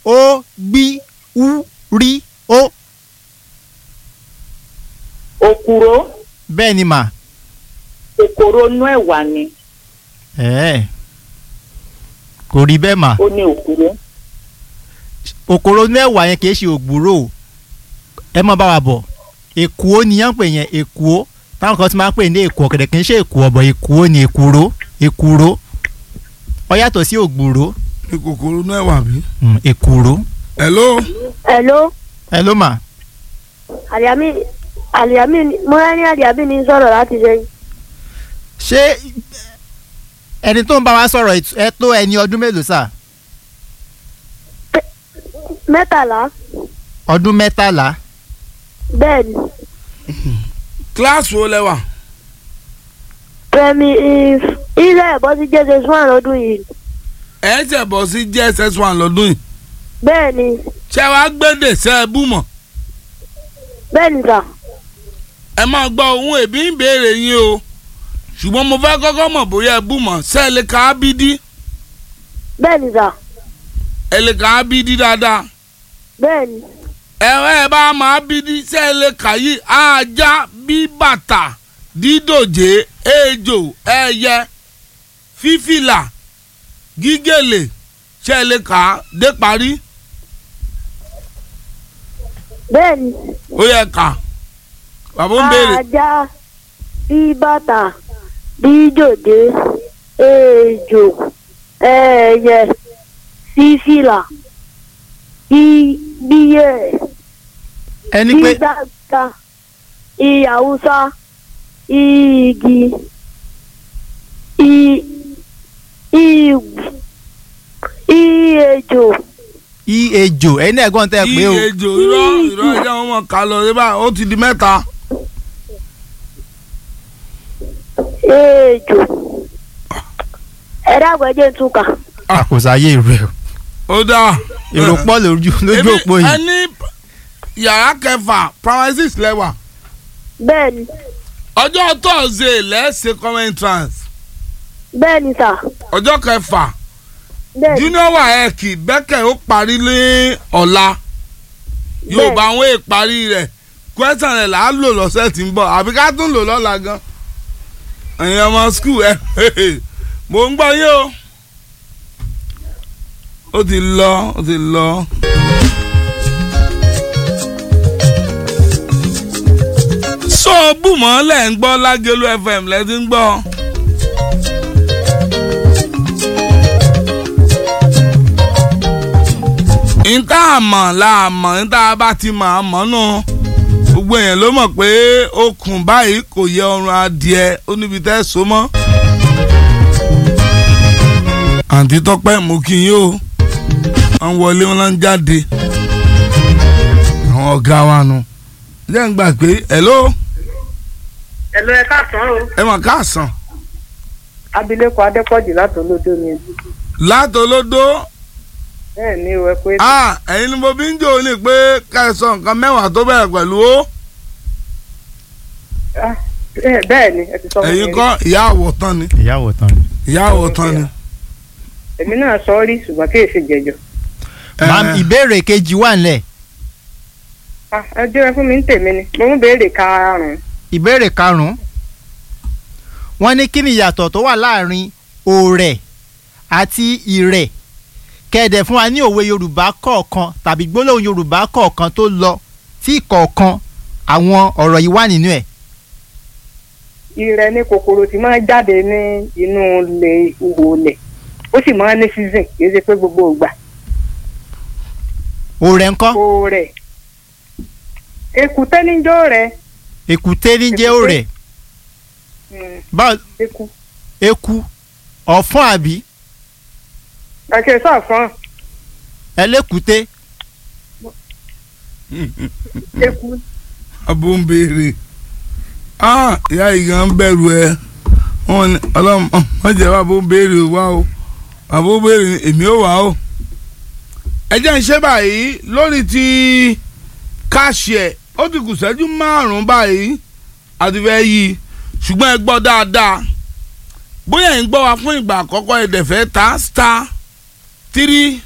ó gbí ú rí ó. òkúrò bẹ́ẹ̀ ni mà. kòkòrò inú ẹ̀wà ni ẹ̀ẹ́ kò rí bẹ́ẹ̀ mà. ó ní òkúrò òkòrò inú ẹ̀wà yẹn kì í ṣe ògbúrò o. ẹ mọ bá wa bọ̀ èkúó ni yẹn ń pè yẹn èkúó táwọn kan ti máa ń pè ní èkó ọ̀kẹ́dẹ̀ kì í ṣe èkó ọ̀bọ̀ èkúó ni èkúrò èkúrò ó yàtọ̀ sí ògbúrò ní kòkòrò náà wà bí. mm, èkúrò. hello hello ẹ ló mà. àlìyámí àlìyámí mo rẹ́ ní àlìyámí ní sọ̀rọ̀ láti ṣe ṣé ẹni tó ń bá wa sọ̀rọ̀ ẹ- ẹ tó ẹni ọdún mélòó sà mẹ́tàlá ọdún mẹ́tàlá bẹ́ẹ̀ ni kíláàsì wo lẹ wà. pẹ̀mí ilé ẹ̀bọ́ sí jẹ́sẹ̀ fún àlọ́dún yìí ẹ ṣẹ̀ bọ̀ sí jss one lọ́dún yìí. bẹ́ẹ̀ ni ṣé wàá gbédè ṣe é bú mọ̀. bẹ́ẹ̀ ni sà ẹ máa gbọ́ ohun èbí ń béèrè yín o ṣùgbọ́n mo fẹ́ kọ́kọ́ mọ̀ bóyá ẹ bú mọ̀ ṣé ẹ lè ka ábídí bẹ́ẹ̀ ni sà ẹ lè ka ábídí dáadáa bẹ́ẹ̀ ni ẹ ẹ bá máa ábídí ṣé ẹ lè kà yí ajá bí bàtà dídòjé ejò ẹyẹ fífìlà gígèlè ṣé ẹ lè kà á dé parí bẹ́ẹ̀ ni ó yẹ kà bàbá ń béèrè ajá bí bàtà bí jòdè ejò ẹyẹ sífìlà bí bíyẹ ẹni bí pé gbàgbà ìyàwùsá igi i ìwù ìyẹjò i ejò ẹni ẹ̀gbọ́n tẹ́ ẹ pé o iye ejò irọ́ irọ́ ẹ̀jẹ̀ wọn mọ̀ ká lọ síbà ó ti di mẹ́ta. ejò ẹ̀dá àgbẹ̀jẹ̀ túkà àkòsáyé rẹ o ó dáa. èrò pọ̀ lójú lójú Èmi- òpó yìí ẹni yàrá kẹfà primary six lẹ́wà bẹ́ẹ̀ ni ọjọ́ tọ́sídẹ̀ẹ́ lẹ́sẹ̀ common entrance bẹ́ẹ̀ ni sà ọjọ́ kẹfà bẹ́ẹ̀ ni junior waec bẹ́kẹ̀ ó parí ní ọ̀la yorùbá àwọn èèparí rẹ̀ question rẹ̀ là á lò lọ́sẹ̀ tí ń bọ̀ àbí ká tún lò lọ́la gan ẹ̀yin ọmọ school ẹ̀ mò ń gbọ́ yín o ó ti lọ ó ti lọ. so bùmọ̀ lẹ̀ ń gbọ́ lágẹ̀lú fm lẹ́ ti ń gbọ́. níta àmọ̀ la àmọ̀ níta bá ti mọ̀ àmọ́ nù gbogbo èèyàn ló mọ̀ pé okùn báyìí kò yẹ ọrùn adìẹ ó níbi tẹ́ so mọ́. àǹtí tọ́pẹ́ mú kí yín o wọ́n wọlé wọn lọ́n jáde àwọn ọ̀gá wa nu jẹ́ ń gbà pé hello ẹ̀lọ́ ẹ káàsán o ẹ mọ̀ káàsán abilékọ adépọ̀jù látòlódó ni látọlódó bẹ́ẹ̀ ni o ẹ pé ah ẹ̀yin ni mo bí ń jò ní pé kẹsàn nǹkan mẹ́wàá tó bẹ̀rẹ̀ pẹ̀lú ó Ah, bẹ́ẹ̀ bẹ́ẹ̀ ni ẹ ti sọ fún mi ẹ̀yin rí. kọ́ ìyá àwọ̀tán ni ìyàwó tán ni. ìyá àwọ̀tán ni. èmi náà sọ ọ́ rí ṣùgbọ́n kí èsì jẹjọ. Màá ìbéèrè kejì wà nílẹ̀ Ah, ẹ jẹ́ fún mi ń tèmi ni mo ń béèrè karùn-ún ìbéèrè karùn-ún wọ́n ní kí ni ìyàtọ̀ tó wà láàrin òrẹ̀ àti ìrẹ̀ kẹ̀dẹ̀ fún wa ní òwe yorùbá kọ̀ọ̀kan tàbí gbólóhùn yorùbá kọ̀ọ̀kan tó lọ tí kọ̀ọ̀kan àwọn ọ̀rọ̀ yìí wà nínú ẹ̀. ìrẹ ní kòkòrò tí máa ń jáde ní inú ilé ihò ilẹ̀ ó sì máa ń ní season kì í ṣe pé gbogbo ìgbà òrẹ̀ ńkọ́ kò rẹ̀ èkúté níjọ́ rẹ̀ èkúté ní jẹ́ òrẹ̀ Mm, báwo eku eku ọ̀fọ́n àbí kàkẹ́ sàfọ́n ẹlẹ́kùté eku abo ń béèrè ah ìyá ìgàn ń bẹ̀rù ẹ wọn ni ọlọ́run wọ́n jẹ́ bàbá ń béèrè wá o bàbá ń béèrè ni èmi ò wá o. ẹ jẹ́ ń ṣe báyìí lórí ti káàṣì ẹ̀ ó ti kù sẹ́jú márùn-ún báyìí àti fẹ́ yí i ṣùgbọ́n ẹ gbọ́ dáadáa bóyá ẹ̀ ń gbọ́ wa fún ìgbà àkọ́kọ́ ẹ̀ dẹ̀ fẹ́ ta star three